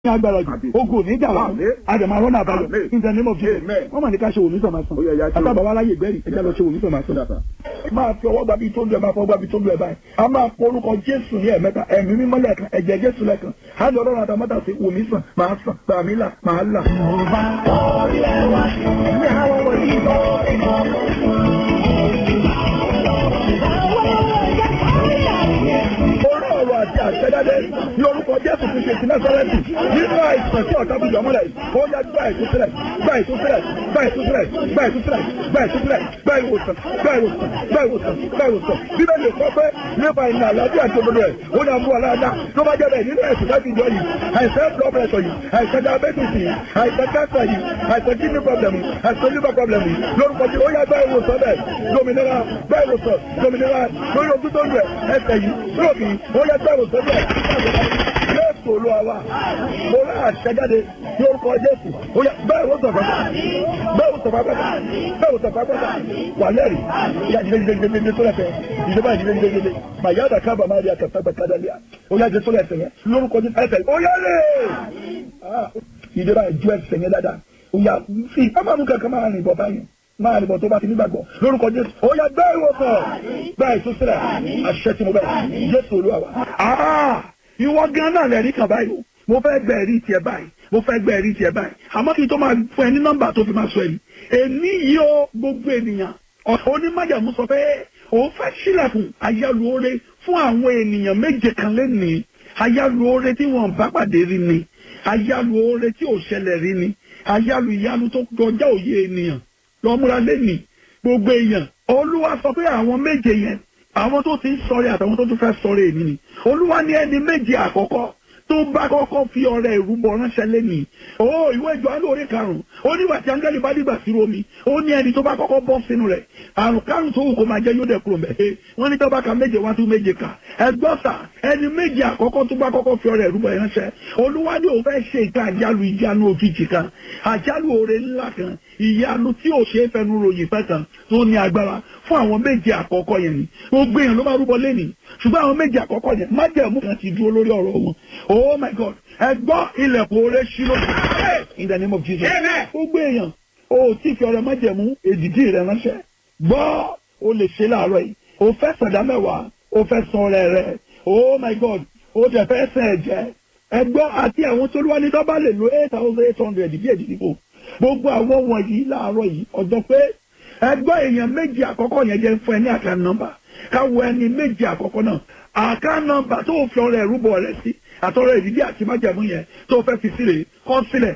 ní agbára jù ogun ò ní jà wá àdèmà rọ́nà àbáyọ in the name of Jesus wọ́n mà ní ká ṣe òmí sọ̀mà sàn àtàbà wa láyè gbẹ́rì ẹja lọ ṣe òmí sọ̀mà sàn. máa fi ọwọ́ gbàbí tó ń lu ẹ̀ máa fọwọ́ gbàbí tó ń lu ẹ̀ báyìí a máa pọ orúkọ Jésù ní ẹ̀mẹ́ta ẹ̀mí mímọ́ lẹ́ẹ̀kan ẹ̀jẹ̀ Jésù lẹ́ẹ̀kan á lọ ọlọ́run àtàmọ́tà sí òmí sàn máa sàn gbàmí là máa là. ní àwọn wọ̀nyí orí ọ̀rọ̀ àti àṣẹjáde ní orúkọ Jésù ti ṣe ti Násárẹ́tì nínú àìsàn tí ọ̀tá bìjọ́ mọ́lẹ̀ ó yá gbá ìtúsílẹ̀ gbá ìtúsílẹ̀ gbá ìtúsílẹ̀ gbá ìtúsílẹ̀ gbá ìtúsílẹ̀ gbá ìwòsàn gbá ìwòsàn gbá ìwòsàn gbá ìwòsàn bíbélì kọ́ pé nípa ìnà àlàáfíà àti òdodo ẹ̀ ó ní àmú aláàdá tó bá jẹ́ bẹ́ẹ̀ nínú ẹ̀sìn láti ìjọ yìí àìsàn blood pressure yìí àìsàn diabetes yìí àìsàn cancer yìí àìsàn kidney problem yìí àìsàn liver problem yìí lórúkọ tí ó yá gbá ìwòsàn bẹ́ẹ̀ dominira gbá ìwòsàn dominira lórí ojú tó ń rẹ̀ ẹsẹ̀ yìí lóòkì ó yá gbá ìwòsàn bẹ́ẹ̀ Jésù olúwa wa mo rà àṣẹjáde ní orúkọ Jésù ó yá bẹ́ẹ̀ wò sọ̀fà bẹ́ẹ̀ wò sọ̀fà pẹ́ta bẹ́ẹ̀ wò sọ̀fà pẹ́ta wà lẹ́rì yá jíjẹ́jíjẹ́jíjẹ́ tó lẹ́fẹ̀ẹ́ ìjọba ìjíjẹ́jíjẹ́ màyà dà kábà máa di àkàtà bàtà dàlíà ó yá jẹ́ tó lẹ́fẹ̀ẹ́ yẹn lórúkọ Jésù ẹsẹ̀ ó yá lè ìjọba ìjọ ẹsẹ̀ yẹn dáadáa ó yá sí amánu kankan máa rìn bọ̀ báyìí máa rìn bọ̀ tó bá ti nígbàgbọ́ lórúkọ Jésù ó yá gbẹ́ ìwòsàn gbẹ́ ìtúsílẹ̀ àṣẹ tí mo bẹ̀ Jésù olúwa wa ìwọ gan náà lẹ́rìí kan báyìí o mo fẹ́ gbẹ ẹ̀rí tiẹ̀ báyìí mo fẹ́ gbẹ ẹ̀rí tiẹ̀ báyìí àmọ́ kí n tó máa fún ẹ ní nọ́mbà tó fi máa sọ ẹ̀rí èmi yìí ó gbogbo ènìyàn onímọ̀jàmú sọ pé òun fẹ́ sílẹ̀kùn ayálùore fún àwọn ènìyàn méje kan lẹ́nìí ayálùore tí wọ́n bá pàdé rí ni ayálùore tí ò ṣẹlẹ̀ rí ni ayálù ìyanu tó kọjá òye ènìyàn lọ́múra lẹ́nìí gbogbo èèyàn olúwa sọ pé àwọn méje yẹn àwọn tó ti ń sọ̀rẹ́ àtàwọn tó tún fẹ́ sọ̀rẹ́ èmi ni olúwa ní ẹni méje àkọ́kọ́ tó bá kọ́kọ́ fi ọrẹ ìrúbọ ránṣẹ́ lẹ́nìí ó ìwé ìjọ àlọ́ orí karùn-ún ó nígbà tí áńgẹ́lì bá dìgbà sí omi ó ní ẹni tó bá kọ́kọ́ bọ́ sínú rẹ̀ àrùn karùn-ún tó wù kó máa jẹ́ yóò dẹ̀ kúrò mẹ́ wọ́n ní tó bá ka méje wá tún méje kà ẹgbọ́n sà ẹni méje àkọ́kọ́ tó bá kọ́kọ́ fi ọrẹ ìrúbọ ránṣẹ́ olúwa ní òun fẹ́ ṣe ìka àjálù ìjánu òjijì kan àjálù oore ńlá kan ìyanu tí ò ṣe é fẹnu ròyìn fẹ́ kan tó ní agbára fún àwọn méje àkọ́kọ́ yẹn ni gbogbo èèyàn ló máa rúbọ lẹ́nìí ṣùgbọ́n àwọn méje àkọ́kọ́ yẹn májẹ̀mú kan ti dúró lórí ọ̀rọ̀ wọn oh my god ẹ gbọ́ ilẹ̀kùn oore ṣí lókè in the name of jesus gbogbo èèyàn o tí fi ọrẹ májẹ̀mú èdìdí rẹ ránṣẹ́ gbọ́ o lè ṣe láàárọ̀ yìí o fẹ́ sọ̀dá mẹ́wàá o fẹ́ san ọrẹ rẹ oh my god o tẹ̀ fẹ́ sẹ̀ ẹ̀jẹ̀ ẹ gbọ́ àti àwọn tó lúwa ní dọ́bà lè lo eight thousand eight hundred bí èdìdí kò gbogbo àwọn wọ̀nyí láàárọ̀ yìí ọjọ́ pé ẹgbọ́ èèyàn méjì àkọ́kọ́ yẹn jẹ́ fún ẹ ní àká nọ́mbà káwọ ẹni méjì àkọ́kọ́ náà àká nọ́mbà tó fi ọrẹ ẹ̀rúbọ rẹ sí àtọrọ ìdílé àti májàmú yẹn tó fẹ́ fi sílẹ̀ kọ́ sílẹ̀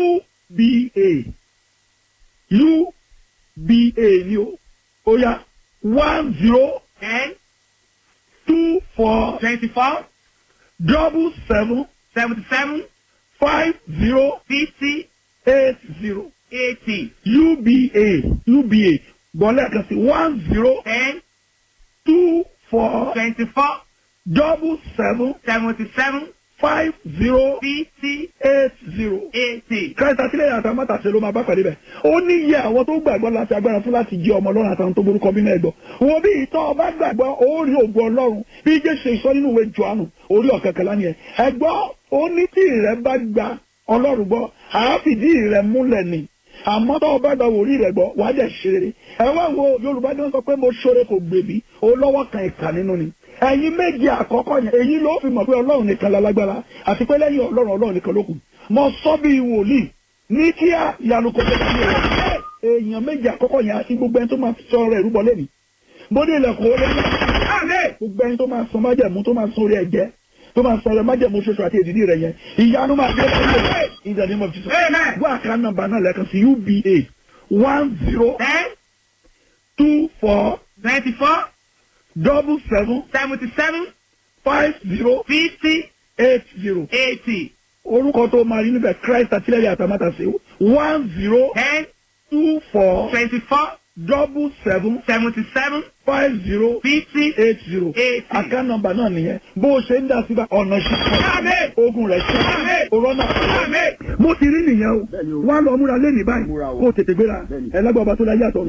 uba uba ni o ó yá one zero ten two four twenty-four double seven seventy-seven five zero fifty eight zero eighty uba uba gbọ́lẹ̀ kan sí one zero ten two four twenty-four double seven seventy-seven five zero fifty eight zero. eighty. Christ àtìlẹ́yìn àtàwọn mọ́tàṣe ló máa bá pàdé bẹ̀. ó ní iye àwọn tó gbàgbọ́ láti agbára fún láti jẹ́ ọmọ ọlọ́run àtàwọn tó borúkọ bí mẹ́ẹ̀gbọ́. wo bí ìtọ́ ọba gbàgbọ́ ó rí ògùn ọlọ́run bí jésù ìsọ nínú ìwé Jòhánù orí ọ̀kẹ́kẹ́lá ni ẹ̀. ẹ̀gbọ́ ó ní tí ìrẹ́ bá gba ọlọ́run gbọ́ àáfìdí ìrẹ́ múlẹ̀ ni àmọ́ tó o bá gba wòlíì rẹ̀ gbọ́ wàá jẹ́ ṣeré ẹ wá wo yorùbá ní wọ́n sọ pé mo ṣoore kò gbèbí o lọ́wọ́ kan ìkà nínú ni ẹ̀yin méje àkọ́kọ́ yẹn èyí ló fi mọ̀ pé ọlọ́run nìkan lálágbára àti pé lẹ́yìn ọlọ́run ọlọ́run nìkan ló kù mo sọ bí wòlíì ní kíá ìyanu kò tẹ̀lé mi rẹ̀ èèyàn méje àkọ́kọ́ yẹn àti gbogbo ẹni tó máa sọ ọ̀rọ̀ ìrúbọ lẹ́nu mo ní ilẹ̀kùn orí gbogbo ẹni tó máa sọ májẹ̀mú tó máa sọ orí ẹ̀jẹ̀ tó máa sọ ọ̀rọ̀ májẹ̀mú ṣoṣo àti èdìdí rẹ̀ yẹn ìyanu máa dé lẹ́yìn in the name of Jesus Amen. wọ́n àká nọ́mbà náà lẹ́ẹ̀kan sí uba one zero ten two four twenty-four double seven seventy-seven five zero fifty eight zero eighty orúkọ tó máa rí níbẹ̀ Christ àtìlẹ́yìn àtàmátàsé one zero ten two four twenty-four double seven seventy-seven five zero fifty eight zero eighty. àká nọ́mbà náà nìyẹn bó o ṣe ń dá síbà ọ̀nà Àmín. ṣíṣe ogun rẹ̀ ṣe Àmín. òrọ́nà. Àmín. mo ti rí nìyẹn o Bẹ́ẹ̀ni o. wọ́n á lọ múra lẹ́nìí báyìí Múra o. kó o tètè gbéra Bẹ́ẹ̀ni. ẹlẹ́gbẹ́ ọba tó láyé àtọ̀ mi Yes, sir.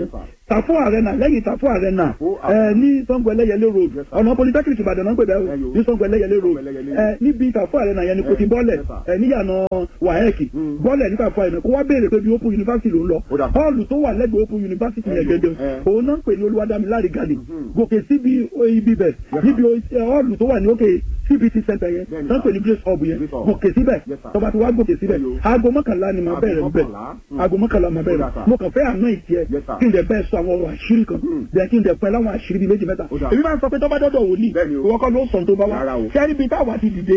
tàfún arena lẹ́yìn tàfún arena Tàfún ẹ Arena. ní sango ẹlẹ́yẹlé road Yes, sir. ọ̀nà polytechnic ìbàdàn náà ń pè bẹ́ẹ̀ Ẹ yo. ní sango ẹlẹ́yẹlé road Sango Ẹlẹ́yẹlé. ẹ níbi tàfún arena yẹn ni kò ti Yes, bọ́lẹ̀ yes, sir. ẹ níyànà wahec Mm. bọ́lẹ̀ ní tàfún arena kó wá béèrè pé bí open university ló ń lọ Ó dà. hall tó wà lẹ́gbẹ̀ẹ́ open university Ẹ yẹn yo. gẹ́gẹ́ Ẹ. òun náà ń pè ní olúwadámiláre gàdì Mhm. gòkè síbi ibi bẹ̀ Yes, níbi hall tó wà ní òkè cbt center yẹn Bẹ́ẹ̀ni, náà ń pè ní sir. grace hub yẹn Grace Hub. gòkè síbẹ̀ Yes, sir. tọba tí wàá gòkè síbẹ̀ Ẹ yo. aago mọ́kànlá ni màá Aago bẹ̀rẹ̀ níbẹ̀ mọ́kànlá. Mm. aago mọ́kànlá màá Ó dà, bẹ̀rẹ̀ sir. mo kàn fẹ́ àná ìtì ẹ Yes, sir. kí n dẹ̀ bẹ́ẹ̀ sọ àwọn ọ̀rọ̀ àṣírí kan Mm. bẹ́ẹ̀ kí n dẹ̀ pẹ́ láwọn àṣírí bíi méjì mẹ́ta Ó dà. èmi máa ń sọ pé tọ́ba dọ́dọ̀ wòlíì Bẹ́ẹ̀ni o. ìwọ kọ́ ló sọ̀n tó bá wá Rárá o. sẹ́ni bíi táwa ti dìde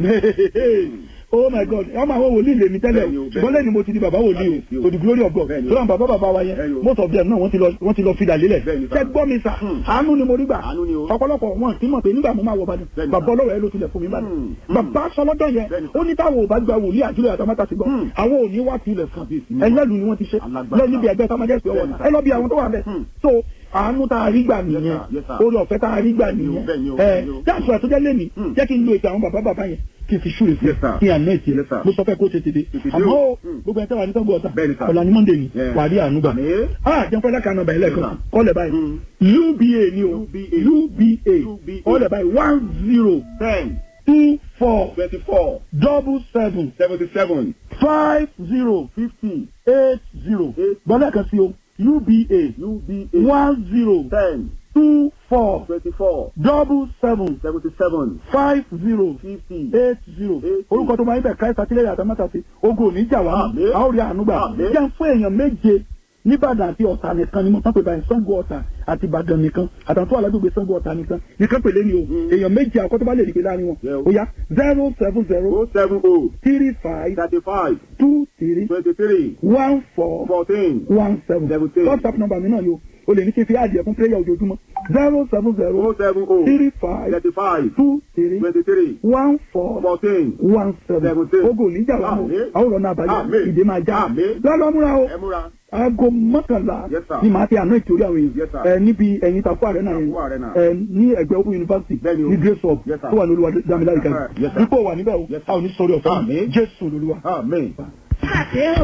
Ẹ. oh my god ọmọ àwọn wòlíì lèmi tẹ́lẹ̀ Bẹ́ẹ̀ni o, o bẹ́ẹ̀ni. ṣùgbọ́n lẹ́ni mo ti di bàbá wòlíì Kábíyèsí o o. to the glory of God Bẹ́ẹ̀ni o. tó náà bàbá bàbá wa Bẹ́ẹ̀ni yẹn o. most of them náà wọ́n ti lọ wọ́n ti lọ fìdà lélẹ̀ Bẹ́ẹ̀ni sà. ṣẹ́ gbọ́ mi sà Hmm. àánú ni mo rí gbà Àánú ni o. ọ̀pọ̀lọpọ̀ wọn ti mọ̀ pé nígbà mo máa wọ Ìbàdàn Bẹ́ẹ̀ni bàbá sà. ọlọ́rọ̀ ẹ ló tilẹ̀ fún mi Ìbàdàn Hmm. Hmm. bàbá sọlọ́dọ̀ yẹn Bẹ́ẹ̀ni ó ní táwọn ò bá gba wòlíì àdúrà àtàmátà sí gbọ́ Hmm. àwọn ò ní wá tilẹ̀ fún Kábíyèsí mi. ẹlẹ́lu ni wọ́n ti ṣe Alágbára. lọ níbi ẹgbẹ́ sámájẹ́sì ọwọ́ Bẹ́ẹ̀ni sà. ẹ lọ bí àwọn tó wà bẹ́ẹ̀ Hmm. so àánú tá a rí gbà nìyẹn sir, yes, sir. orí ọ̀fẹ́ tá a rí gbà Bẹ́ẹ̀ni o, nìyẹn bẹ́ẹ̀ni o, ẹ bẹ́ẹ̀ni o. jáàsù àtúnjẹ́ lẹ́nìí Hmm. jẹ́ kí n lo ìtàn àwọn bàbá bàbá yẹn kí n fi ṣúre sí Yes, sir. kí n àná ìtì Yes, sir. mo sọ fẹ́ kó tètè dé Tètè dé àmọ́ o. o, Hmm. gbogbo ẹ̀ tẹ́wà ní sọ́gbọ̀ ọ̀tà Bẹ́ẹ̀ni, sir. ọ̀la ni monday ni Yeah. wà á rí àánú gbà Àmín. ah jẹun fẹ́ lákàánú ọ̀bà ilẹ̀ kan Yes, sir. kọ́lẹ̀ báyìí Hmm. uba ni o UBA. uba UBA. kọ́lẹ̀ báyìí one zero ten two four twenty-four double seven seventy-seven five zero fifty eight zero Eight. gbọ́dọ̀ kan sí o uba UBA one zero ten two four twenty-four double seven seventy-seven five zero fifty eight zero Eight. orúkọ tó máa ń bẹ̀ káyọ̀ sátírẹ́yà àtàmátàsí ogun ò ní jà wá Àmín. mọ́ a ó rí àánú gbà Àmín. jẹ́ fún èèyàn méje nìbàdàn àti ọ̀tà nìkan ni mo tán pé báyìí Ṣàngó ọ̀tà àti ìbàdàn nìkan àtàwọn tó wà lágbègbè Ṣàngó ọ̀tà nìkan nìkan pèlè ni o Mm. èèyàn méje àkọ́tọ́ bá lè rí pé láàrin wọn Yeah. ó yá zero seven zero oh seven oh three five thirty-five two three twenty-three one four fourteen one seven Seventeen. WhatsApp number mi náà yóò o lè ní kí n fi àdìẹ fún prayer ojoojúmọ́ zero seven zero oh seven oh three five thirty-five two three twenty-three one four fourteen one seven Seventeen. ogo oníjà wa mọ Àmín. àwọn ọ̀nà àbájá Àmín. ìdè máa já Àmín. lọ́lọ́ múra o ẹ múra aago mọ́kànlá Yes, sir. ni màá ti àná ìtòrí àwọn Yes, èèyàn sir. ẹ níbi ẹ̀yìn Tafu Arena yẹn Tafu Arena. ẹ ní ẹgbẹ́ Open University Bẹ́ẹ̀ni o. ní Grace Hub Yes, sir. tó wà ní olúwa dámilárí kan Yes, sir. dípò wà níbẹ̀ o Yes, sir. a ò ní sọ̀rọ̀ ọ̀fẹ́ Àmín. Jésù lolúwa. amen.